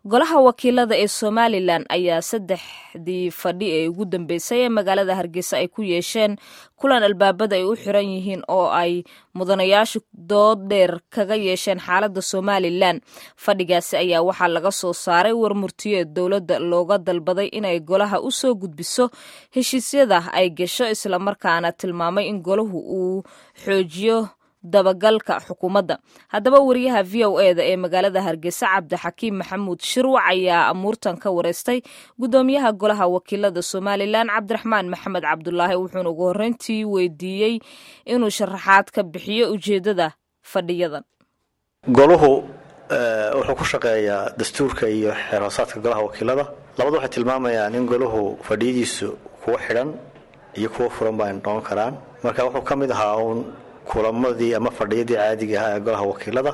golaha wakiilada ee somalilan ayaa saddexdii fadhi ee ugu dambeysay ee magaalada hargeysa ay ku yeesheen kulan albaabada ay u xiran yihiin oo ay mudanayaashu dood dheer kaga yeesheen xaaladda somalilan fadhigaasi ayaa waxaa laga soo saaray warmurtiyo ee dowladda looga dalbaday inay golaha u soo gudbiso heshiisyada ay gasho islamarkaana tilmaamay in golahu uu xoojiyo dabagalka xukuumadda haddaba wariyaha v o e da ee magaalada hargeysa cabdixakiim maxamuud shirwac ayaa amuurtan ka wareystay guddoomiyaha golaha wakiilada somalilan cabdiraxmaan maxamed cabdulaahi wuxuuna ugu horreyntii weydiiyey inuu sharaxaad ka bixiyo ujeeddada fadhiyadan goluhu wuxuu ku shaqeeyaa dastuurka iyo xeerhoosaadka golaha wakiilada labadu waxay tilmaamayaan in goluhu fadhiyadiisu kuwa xidhan iyo kuwa furan ba ay noqon karaan marka wuxuu ka mid ahaa uun kulamadii ama fadhiyadii caadiga ahaa ee golaha wakiilada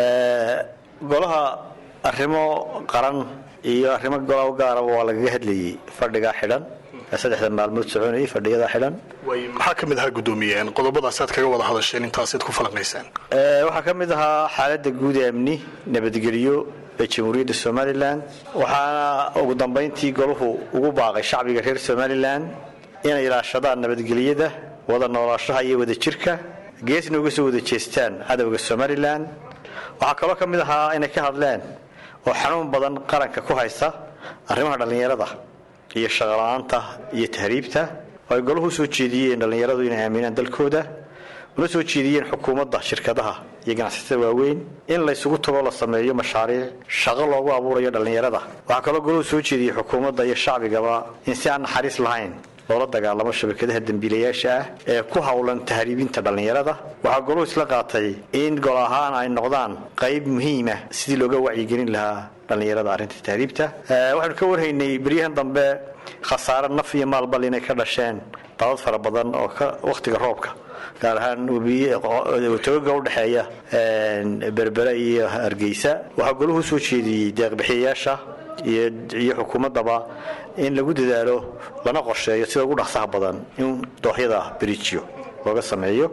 golaha arrimo qaran iyo arrimo golaha gaaraba waa lagaga hadlayay fadhigaa xidhan ee saddexda maalmood soconayay fadhiyadaa xidhan maxaa ka mid ahaa guddoomiye qodobadaasaad kaga wada hadasheen intaasaad ku falanqaysaan waxaa ka mid ahaa xaaladda guud ee amni nabadgelyo ee jamhuuriyadda somalilan waxaana ugu dambayntii golahu ugu baaqay shacbiga reer somalilan inay ilaashadaan nabadgelyada wada noolaashaha iyo wadajirka geesna uga soo wada jeestaan cadowga somalilan waxaa kaloo ka mid ahaa inay ka hadleen oo xanuun badan qaranka ku haysta arrimaha dhallinyarada iyo shaqola'aanta iyo tahriibta oo ay golahu usoo jeediyeen dhallinyaradu inay aaminaan dalkooda una soo jeediyeen xukuumadda shirkadaha iyo ganacsatada waaweyn in laysugu tago la sameeyo mashaariic shaqo loogu abuurayo dhallinyarada waxaa kaloo golahu soo jeediyey xukuumadda iyo shacbigaba in si aan naxariis lahayn loola dagaalamo shabakadaha dembiilayaasha ah ee ku howlan tahriibinta dhallinyarada waxaa goluhu isla qaatay in gol ahaan ay noqdaan qayb muhiima sidii looga wacyigelin lahaa dhallinyarada arrinta tahriibta waxaynu ka warhaynay beryahan dambe khasaare naf iyo maalbal inay ka dhasheen dalad fara badan oo wakhtiga roobka gaar ahaan togaga udhexeeya berbere iyo hargeysa waxaa goluhu soo jeediyey deeqbixiyayaasha iyo xukuumaddaba in lagu dadaalo lana qorsheeyo sida ugu dhaqsaha badan in dooxyada berijiyo looga sameeyo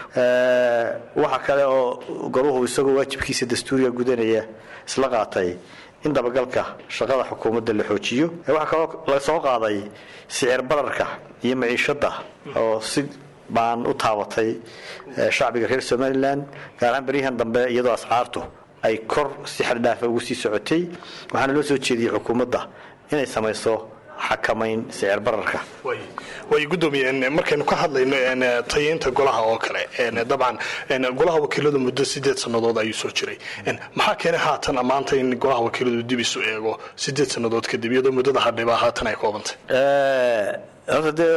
waxaa kale oo goluhu isagoo waajibkiisa dastuuriga gudanaya isla qaatay in dabagalka shaqada xukuumadda la xoojiyo waxaa kaloo la soo qaaday sicir bararka iyo maciishadda oo si baan u taabatay shacbiga reer somalilan gaar ahaan beryahan dambe iyadoo ascaartu ay kor si xaddhaafa ugu sii socotay waxaana loo soo jeediyey xukuumadda inay samayso xakamayn sicir bararka way guddoomiye markaynu ka hadlayno tayeynta golaha oo kale dabcan golaha wakiiladu muddo sideed sannadood ayuu soo jiray maxaa keenay haatan maanta in golaha wakiiladu dib isu eego sideed sannadood kadib iyadoo muddada hadhiba haatan ay koobantay horta dee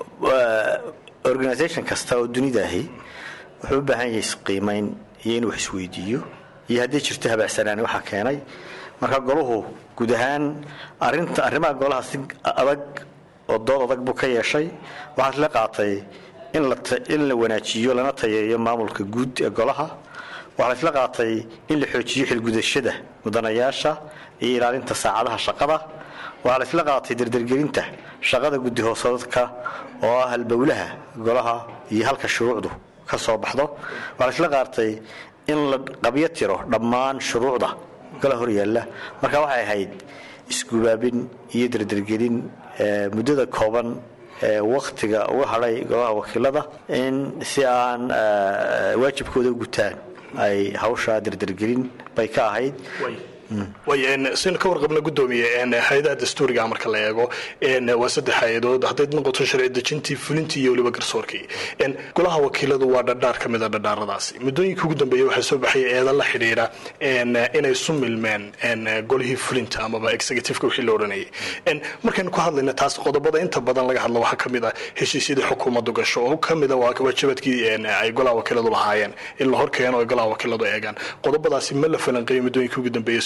organisation kasta oo dunida ahi wuxuu u baahan yahay isqiimayn iyo inuu wax isweydiiyo iyo haddii jirto habaacsanaani waxaa keenay marka golahu guud ahaan arinta arrimaha golaha si adag oo dood adag buu ka yeeshay waxaa isla qaatay in la wanaajiyo lana tayeeyo maamulka guud ee golaha waxaa la isla qaatay in la xoojiyo xilgudashada mudanayaasha iyo ilaalinta saacadaha shaqada waxaa la isla qaatay dardargelinta shaqada guddi hoosadadka oo ah halbowlaha golaha iyo halka shuruucdu ka soo baxdo waxaa la isla qaatay in la qabyo tiro dhammaan shuruucda gala hor yaalla marka waxay ahayd isgubaabin iyo dardargelin muddada kooban ee wakhtiga uga hadhay golaha wakiilada in si aan waajibkooda u gutaan ay hawshaa dardargelin bay ka ahayd sinu ka warqabna gudoomiye hay-adaha dastuuriga marka la eego waa saddex hay-adood hadday noqoto sharci dejintii fulintii iyo weliba garsoorkii golaha wakiiladu waa dhadhaar ka mida dhadhaaradaasi muddooyinka ugu dambeeya waxaa soo baxay eedan la xidhiidha inay isu milmeen golihii fulinta amaba executiveka wixii la odhanayay markaynu ku hadlayna taas qodobada inta badan laga hadlo waxaa ka mid ah heshiisyadii xukuumaddu gasho oo ka mida waa waajibadkii ay golaha wakiiladu lahaayeen in la hor keeno ay golaha wakiiladu eegaan qodobadaasi ma la falanqeeyo muddooyinka ugu dambeeya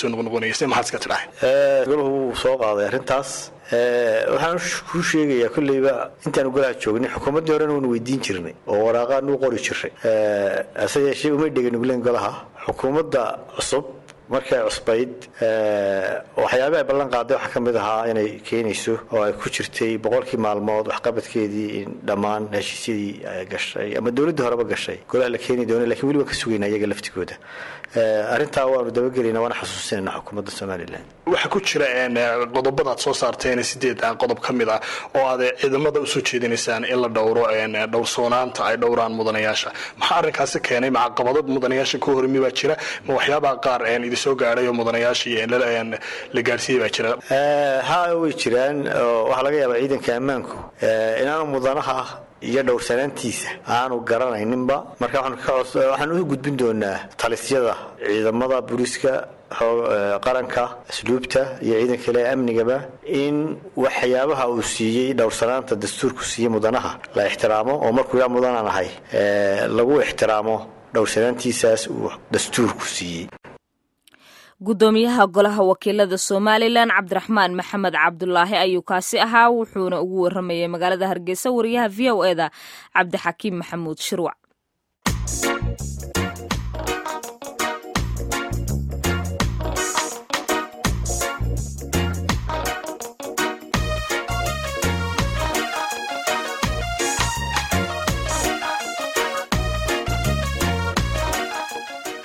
golahu wuu soo qaaday arrintaas waxaan kuu sheegayaa kolleyba intaanu golaha joognay xukuumaddii horena waanu weydiin jirnay oo waraaqaanu u qori jiray hase yeeshee umay dheganugleen golaha xukuumadda cusub markay cusbayd waxyaaba ay ballan qaaday waxaa ka mid ahaa inay keenayso oo ay ku jirtay boqolkii maalmood waxqabadkeedii in dhammaan heshiisyadii gashay ama dowladdii horeba gashay golaha la keeni doona lakin weli waan ka sugayna iyaga laftigooda arrintaa waanu dabagelayna waana xasuusinayna xukuumadda somalilan waxaa ku jira qodobadaad soo saarteen sideed qodob ka mid ah oo aad ciidamada usoo jeedinaysaan in la dhowro dhowrsoonaanta ay dhowraan mudanayaasha maxaa arrinkaasi keenay macaqabado mudanayaasha ka hormi baa jira ma waxyaabaha qaar idinsoo gaadhay oo mudanayaashii la gaarsiiyey baa jira ha way jiraan waxaa laga yaabaa ciidanka ammaanku inaanu mudanaha iyo dhowrsanaantiisa aanu garanayninba marka waxaan u gudbin doonaa talisyada ciidamada booliiska qaranka asluubta iyo ciidanka kale amnigaba in waxyaabaha uu siiyey dhowrsanaanta dastuurku siiyey mudanaha la ixtiraamo oo markuu yaa mudanaan ahay lagu ixtiraamo dhowrsanaantiisaas uu dastuurku siiyey gudoomiyaha golaha wakiilada somalilan cabdiraxmaan maxamed cabdulaahi ayuu kaasi ahaa wuxuuna ugu waramayay magaalada hargeysa wariyaha v o eda cabdixakiim maxamuud shirwac